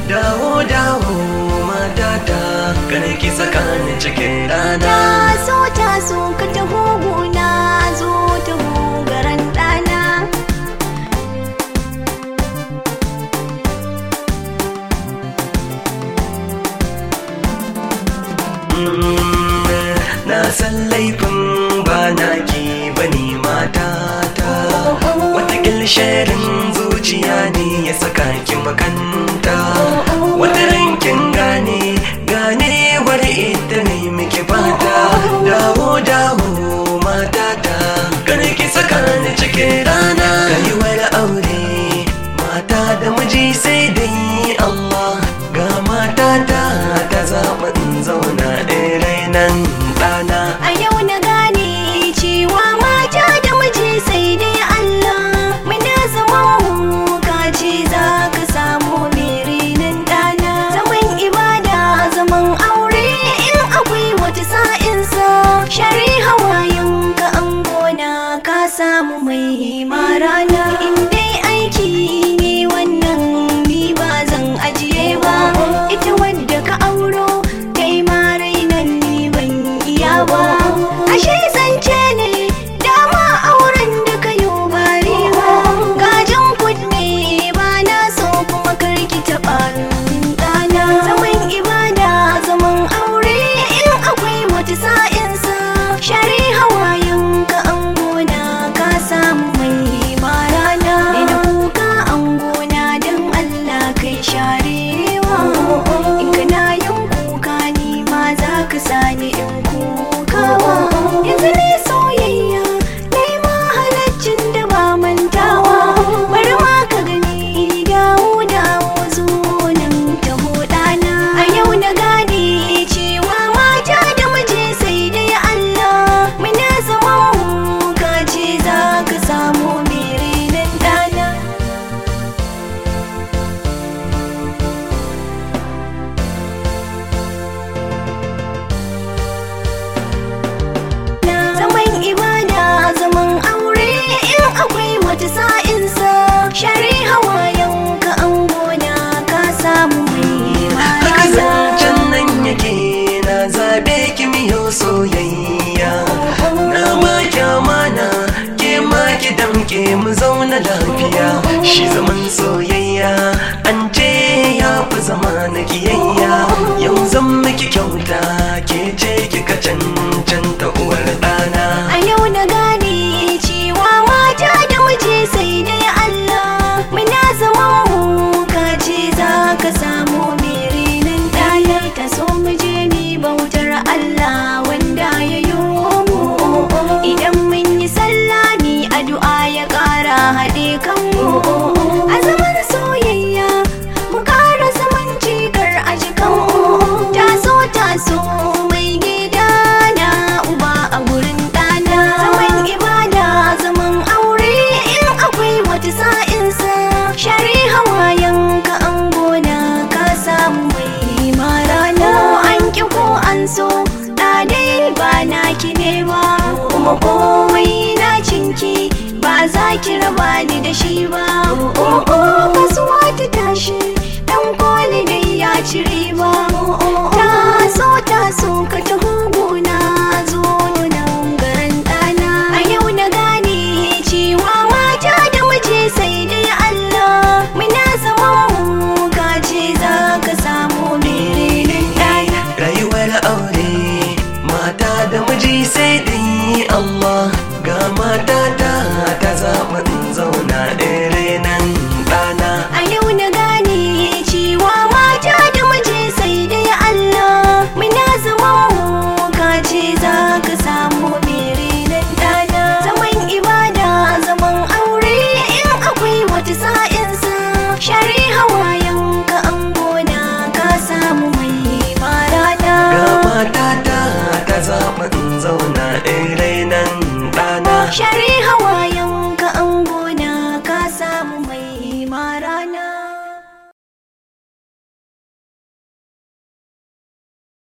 dawo dawo matata kada ki saka ni cikin rana taso taso ka taho gona zo taho garan ɗana na san laifin ba na ki bane matata watakil sharin zuciya ne ya saka ki makanta wata rankin gane gane wani ita ne miki fata dawo dawo matata kar ki saka ni cikin rana rayuwar aure mata da miji sai dai Allah ga matata ta zaɓa in zauna ɗaya nan ɗana a yau na gane cewa mata da miji sai dai Allah muna zama ka ce za ka samu nan ɗana zaman ibada zaman aure in akwai wata sa'insa shari hawayen ka an gona ka samu mai marana in dai aiki ne wannan ni ba zan ajiye ba ita wadda ka auro kai ma rainan ni ban iya ba ashe zance ne dama auren da ka yi bari ba gajin kunne ba na so kuma karki taɓa min ɗana zaman ibada zaman aure in akwai wata sa'insa shari hawayen ka an gona ka samu mai marana ina kuka an gona don Allah kai sharewa in kana yin kuka ni ma za ka sani in kukawa yanzu ne soyayya nai ma halaccin da ba mantawa bari ma ka gani dawo dawo zo nan taho ɗana a yau na gane cewa mata da miji sai dai Allah muna zaman mu ka ce za ka samu mere nan ɗana zaman ibada zaman aure in akwai wata sa'insa shari hawayen ka an gona ka samu mai haka marasa zancen nan yake na zabe ki miyo soyayya na ba ki amana ke ma ki damke mu zauna lafiya shi zaman soyayya an ce ya fi zama na kiyayya yau zan miki kyauta ke ce kika cancanta uwar ɗana A yau na gane cewa mata da miji sai dai Allah muna zaman mu ka ce za ka samu mere nan ɗaya ta so mu je mi bautar Allah wanda ya yi mu idan mun yi sallah mi addu'a ya ƙara haɗe kanmu a zaman soyayya mu ƙara zaman cikar a jikanmu taso taso mai gida na uba a gurin ɗana zaman ibada zaman aure in akwai wata sa'insa shari hawayen ka an gona ka samu mai marana an ki ko an so da dai ba na ki ne ba kuma komai na cinki ba za ki raba ni da shi ba kasuwa ta tashi dan koli dai ya ci riba taso taso ka taho gona zo nan garin ɗana a yau na gane cewa mata da miji sai dai Allah muna zaman mu ka ce za ka samu mere ɗana rayuwar aure mata da miji sai dai Allah ga mata ta ta zaɓa in zauna ɗaya nan ɗana A yau na gane cewa mata da miji sai dai Allah muna zaman mu ka ce za ka samu mere nan ɗana zaman ibada zaman aure in akwai wata sa'insa shari hawayen ka an gona ka samu mai marana ga mata ta ta zaɓa in zauna ɗaya nan ɗana shari